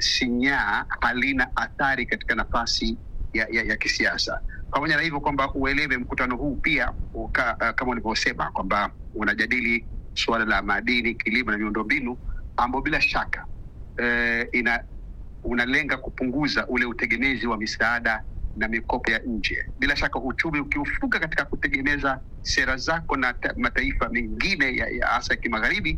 sinyaa, halina athari katika nafasi ya, ya, ya kisiasa. Pamoja na hivyo kwamba uelewe mkutano huu pia uka, uh, kama ulivyosema kwamba unajadili suala la madini, kilimo na miundombinu ambao bila shaka eh, ina unalenga kupunguza ule utegemezi wa misaada na mikopo ya nje. Bila shaka uchumi ukiufuga katika kutegemeza sera zako na ta, mataifa mengine ya, ya hasa ya kimagharibi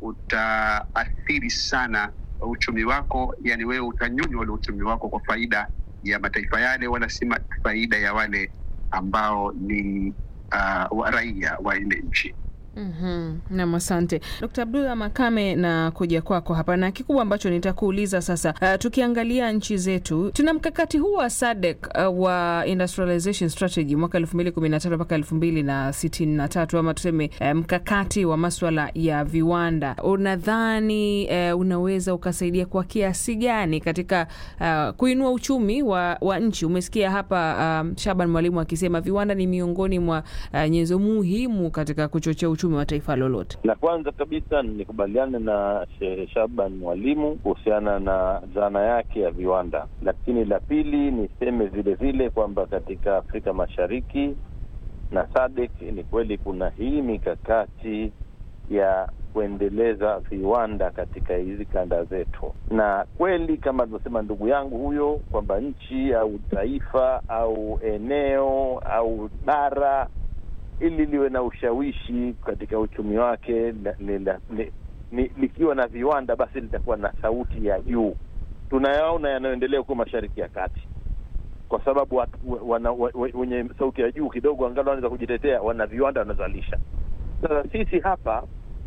utaathiri sana uchumi wako, yani wewe utanyonywa ule uchumi wako kwa faida ya mataifa yale, wala si faida ya wale ambao ni uh, wa raia wa ile nchi. Mm-hmm. Nam, asante Dkt. Abdullah Makame, na kuja kwako hapa na kikubwa ambacho nitakuuliza sasa. Uh, tukiangalia nchi zetu tuna mkakati huu wa SADC uh, wa industrialization strategy mwaka elfu mbili kumi na tatu mpaka elfu mbili na sitini na tatu ama tuseme uh, mkakati wa maswala ya viwanda. Unadhani uh, unaweza ukasaidia kwa kiasi gani katika uh, kuinua uchumi wa, wa nchi? Umesikia hapa um, Shaban Mwalimu akisema viwanda ni miongoni mwa uh, nyenzo muhimu katika kuchochea uchumi wa taifa lolote. La kwanza kabisa nikubaliane na Shehe Shaban Mwalimu kuhusiana na dhana yake ya viwanda, lakini la pili niseme vile vile kwamba katika Afrika Mashariki na SADC ni kweli kuna hii mikakati ya kuendeleza viwanda katika hizi kanda zetu, na kweli kama alivyosema ndugu yangu huyo kwamba nchi au taifa au eneo au bara ili liwe na ushawishi katika uchumi wake likiwa na viwanda, basi litakuwa na sauti ya juu. Tunayaona yanayoendelea huko Mashariki ya Kati, kwa sababu watu wana, wenye sauti ya juu kidogo, angalau wanaweza kujitetea, wana viwanda wanazalisha. Sasa sisi hapa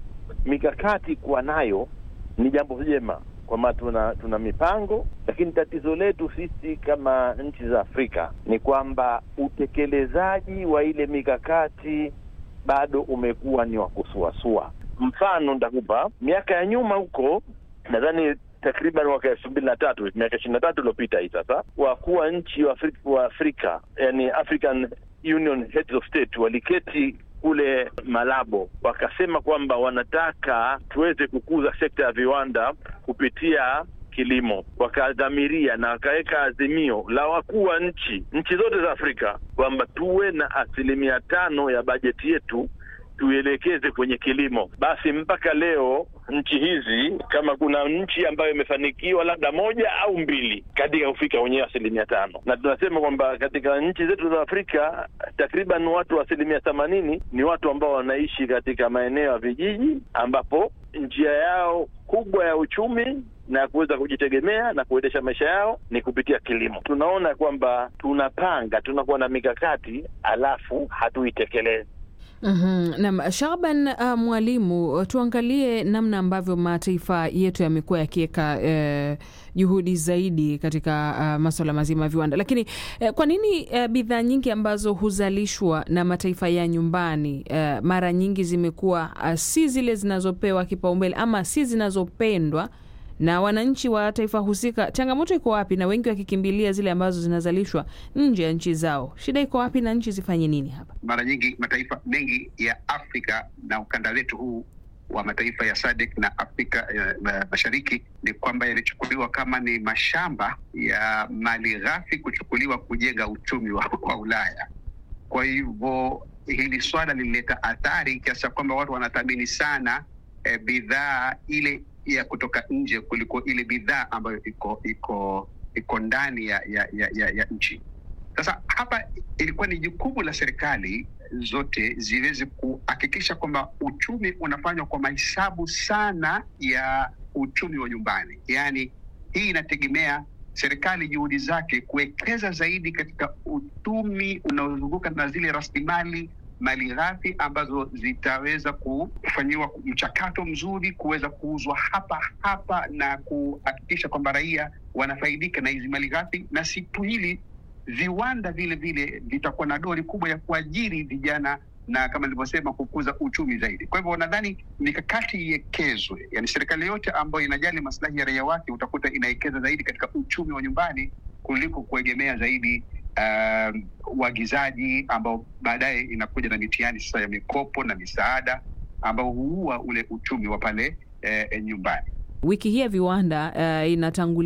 mikakati kuwa nayo ni jambo jema, kwamba tuna tuna mipango, lakini tatizo letu sisi kama nchi za Afrika ni kwamba utekelezaji wa ile mikakati bado umekuwa ni wa kusuasua. Mfano nitakupa, miaka ya nyuma huko, nadhani takriban mwaka elfu mbili na tatu miaka ishirini na tatu iliopita hii sasa, wakuu wa nchi wa Afrika, wa Afrika yani African Union Heads of State waliketi kule Malabo wakasema kwamba wanataka tuweze kukuza sekta ya viwanda kupitia kilimo. Wakadhamiria na wakaweka azimio la wakuu wa nchi nchi zote za Afrika kwamba tuwe na asilimia tano ya bajeti yetu tuielekeze kwenye kilimo. Basi mpaka leo nchi hizi, kama kuna nchi ambayo imefanikiwa labda moja au mbili katika kufika kwenye asilimia tano, na tunasema kwamba katika nchi zetu za Afrika takriban watu wa asilimia themanini ni watu ambao wanaishi katika maeneo ya vijiji, ambapo njia yao kubwa ya uchumi na kuweza kujitegemea na kuendesha maisha yao ni kupitia kilimo. Tunaona kwamba tunapanga, tunakuwa na mikakati alafu hatuitekelezi. Mm-hmm. Naam, Shaban uh, Mwalimu, tuangalie namna ambavyo mataifa yetu yamekuwa yakiweka eh, juhudi zaidi katika uh, maswala mazima ya viwanda, lakini eh, kwa nini eh, bidhaa nyingi ambazo huzalishwa na mataifa ya nyumbani eh, mara nyingi zimekuwa uh, si zile zinazopewa kipaumbele ama si zinazopendwa na wananchi wa taifa husika. Changamoto iko wapi? Na wengi wakikimbilia zile ambazo zinazalishwa nje ya nchi zao, shida iko wapi na nchi zifanye nini hapa? Mara nyingi mataifa mengi ya Afrika na ukanda wetu huu wa mataifa ya SADC na Afrika uh, Mashariki ni kwamba yalichukuliwa kama ni mashamba ya mali ghafi kuchukuliwa kujenga uchumi wa, wa Ulaya. Kwa hivyo hili swala lilileta athari kiasi cha kwamba watu wanathamini sana eh, bidhaa ile ya kutoka nje kuliko ile bidhaa ambayo iko iko iko ndani ya, ya, ya, ya, ya nchi. Sasa hapa ilikuwa ni jukumu la serikali zote ziweze kuhakikisha kwamba uchumi unafanywa kwa mahesabu sana ya uchumi wa nyumbani. Yaani hii inategemea serikali juhudi zake kuwekeza zaidi katika uchumi unaozunguka na zile rasilimali mali ghafi ambazo zitaweza kufanyiwa mchakato mzuri kuweza kuuzwa hapa hapa na kuhakikisha kwamba raia wanafaidika na hizi mali ghafi, na si tu hili, viwanda vile vile vitakuwa na dori kubwa ya kuajiri vijana na kama nilivyosema kukuza uchumi zaidi. Kwa hivyo nadhani mikakati iwekezwe, yani serikali yote ambayo inajali maslahi ya raia wake utakuta inawekeza zaidi katika uchumi wa nyumbani kuliko kuegemea zaidi uagizaji um, ambao baadaye inakuja na mitihani sasa ya mikopo na misaada ambao huua ule uchumi wa pale eh, nyumbani. Wiki hii ya viwanda uh, inatangulia